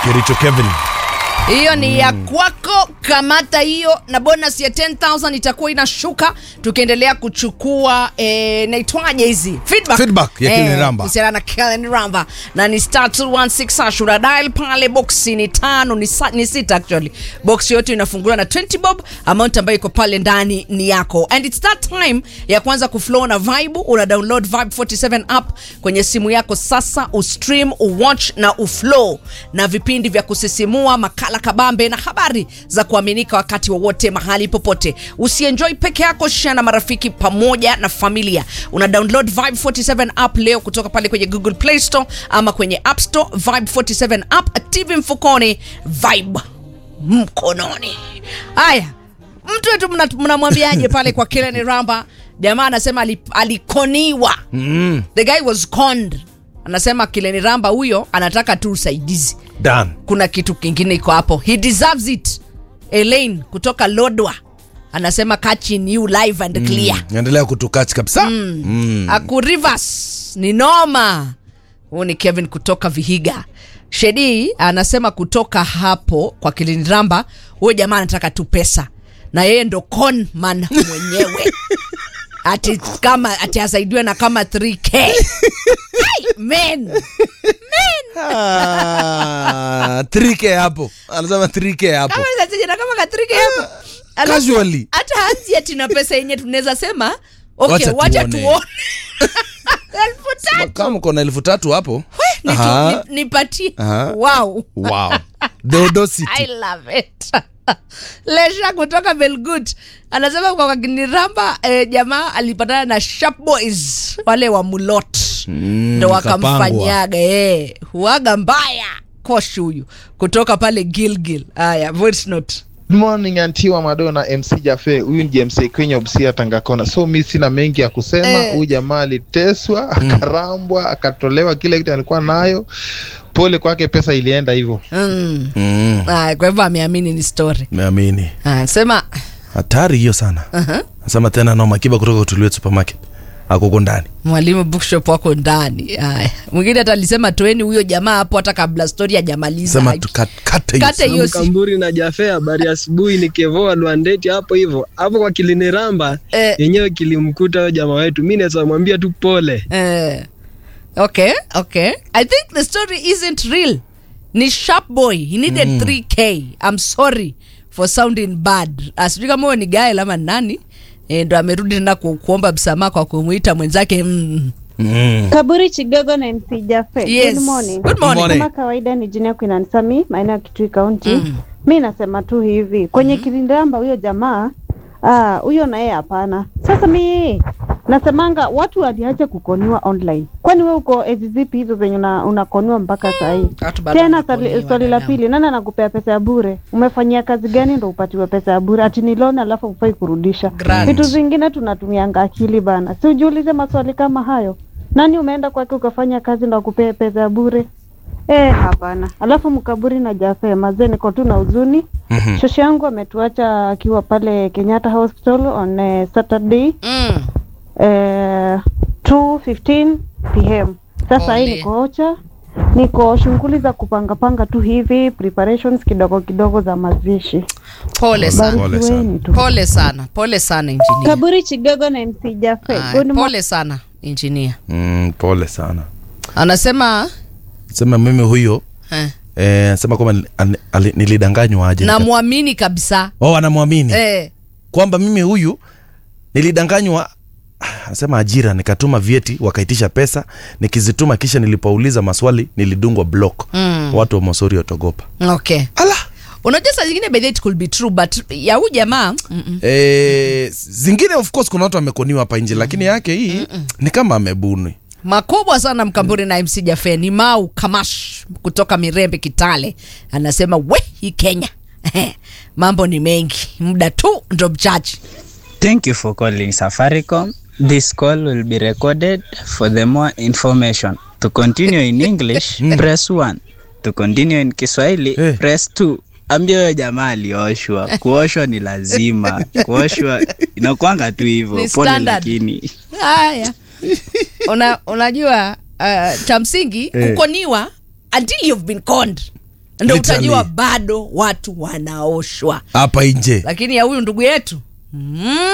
Kericho Kevin. hiyo ni ya kwako kamata hiyo na bonus ya 10000 itakuwa inashuka tukiendelea kuchukua eh, naitwaje hizi feedback, Feedback ya Kellen Ramba. kuhusiana na Kellen Ramba na ni star 216 hash una dial pale boxi ni tano ni, sa, ni sita actually box yote inafunguliwa na 20 bob amount ambayo iko pale ndani ni yako and it's that time ya kwanza kuflow na vibe una download vibe 47 app kwenye simu yako sasa ustream uwatch na uflow na vipindi vya kusisimua makala kabambe na habari za kuaminika wakati wowote mahali popote usienjoy peke yako share na marafiki pamoja na familia una download vibe 47 app leo kutoka pale kwenye google play store ama kwenye app store vibe 47 app tv mfukoni vibe mkononi haya mtu wetu mna- mnamwambiaje pale kwa Kellen Ramba jamaa anasema ali- alikoniwa Mm. the guy was conned anasema Kellen Ramba huyo anataka tu usaidizi Dan. kuna kitu kingine iko hapo he deserves it Elaine kutoka Lodwa anasema catching you live and clear Endelea kutukach kabisa. Mm. Aku Rivers ni noma. Huu ni Kevin kutoka Vihiga. Shedi anasema kutoka hapo kwa Kiliniramba, huyo jamaa anataka tu pesa na yeye ndo conman mwenyewe ati kama ati asaidiwe na kama 3k Hey, men Ah, 3K hapo. Anasema 3K hapo. kama sasa na kama ka 3k hapo Alafu, Casually. hata hanzi ati na pesa yenye tunaweza sema okay, Wacha wacha tuone. tuone elfu tatu Kama uko na elfu tatu hapo. Nitu- Aha. ni- nipatie Aha. wow Wow. The audacity. I love it. Lesha kutoka Belgut anasema kwa Kiniramba eh, jamaa alipatana na sharp boys wale wa Mulot ndo wakamfanyaga eh, huaga mbaya kosh huyu kutoka pale Gilgil. Haya, voice note. Good morning Antiwa Madonna MC Jafe, huyu ni JMC Kenya Busia Tangakona. So mi sina mengi ya kusema. Eh. Huyu jamaa aliteswa, akarambwa, akatolewa kile kitu alikuwa nayo. Pole kwake, pesa ilienda hivyo. Mm. Mm. Haya, kwa hivyo ameamini ni story. Meamini. Haya, sema Hatari hiyo sana. uh-huh. Nasema tena na Makiba kutoka Utuliwe Supermarket. Akoko ndani. mwalimu bookshop wako ndani. Haya, mwingine hata alisema toeni huyo jamaa hapo hata kabla story hajamaliza. Sema tukate hiyo. Kate hiyo si Mkamburi na Jafe, habari ya asubuhi. Ni Kevoa Lwandeti hapo hivyo hapo kwa Kiliniramba Eh. yenyewe kilimkuta huyo jamaa wetu. Mi naweza mwambia tu pole. Eh, okay, okay. I think the story isn't real. Ni sharp boy. He needed 3k. I'm sorry for sounding bad. Asijui kama huyo ni Gael ama nani. Eh, ndo amerudi tena ku, kuomba msamaha kwa kumuita mwenzake mm. Mm. Kaburi Chigogo na MC Jafe. Yes. Good morning. Good morning. morning. Kama kawaida ni jina Queen Ansami, maeneo ya Kitui County. Mi nasema tu hivi kwenye Kilindamba huyo jamaa ah, huyo naye hapana. Sasa mi nasemanga watu waliacha kukoniwa online. Kwani we uko ezi zipi hizo zenye una- unakoniwa mpaka saa hii? Watu bado Tena wanakoniwa, swali, swali la dadamu. pili, nani anakupea pesa ya bure? Umefanyia kazi gani ndo upatiwe pesa ya bure? Ati ni loan alafu ufai kurudisha. Grant. Vitu zingine tunatumianga akili bana, si ujiulize maswali kama hayo. Nani umeenda kwake ukafanya kazi ndo akupee pesa ya bure? Eh, hapana. Alafu mkaburi na Jafe mazee, niko tu na huzuni. Mhm. Shosho yangu ametuacha akiwa pale Kenyatta Hospital on eh, Saturday Mm. eh, 2:15 pm. Sasa hii Pole. niko ocha, niko shughuli za kupangapanga tu hivi preparations kidogo kidogo za mazishi. Pole sana. Pole sana. Barikiweni tu. Pole sana. Pole sana engineer. Kaburi Chigogo na MC Jafe. Aya, Good morning. pole sana engineer. Mm, pole sana. Anasema Sema mimi huyo eh, eh, sema kwamba ni- ali- ali- nilidanganywa aje. nika- namwamini kabisa. Oh, anamwamini. Eh, kwamba mimi huyu nilidanganywa anasema ajira nikatuma vyeti wakaitisha pesa nikizituma kisha nilipouliza maswali nilidungwa block Mm. watu wa mosori watogopa okay. ala Unajua saa zingine by the way it could be true but ya huyu jamaa mm-mm. e, zingine of course kuna watu wamekoniwa hapa nje lakini yake hii ni kama amebuni makubwa sana mkamburi na MC Jafe ni Mau Kamash kutoka Mirembe Kitale anasema we hii Kenya mambo ni mengi muda tu ndo mchache Thank you for calling Safaricom. This call will be recorded for the more information. To continue in English, press 1. To continue in Kiswahili, Eh. press 2. Ambia huyo jamaa alioshwa. Kuoshwa ni lazima. Kuoshwa inakwanga tu hivyo. Ni Pole standard. lakini. haya Una, unajua uh, cha msingi Eh. kukoniwa until you've been conned ndo Literally. utajua bado watu wanaoshwa hapa nje lakini ya huyu ndugu yetu mm.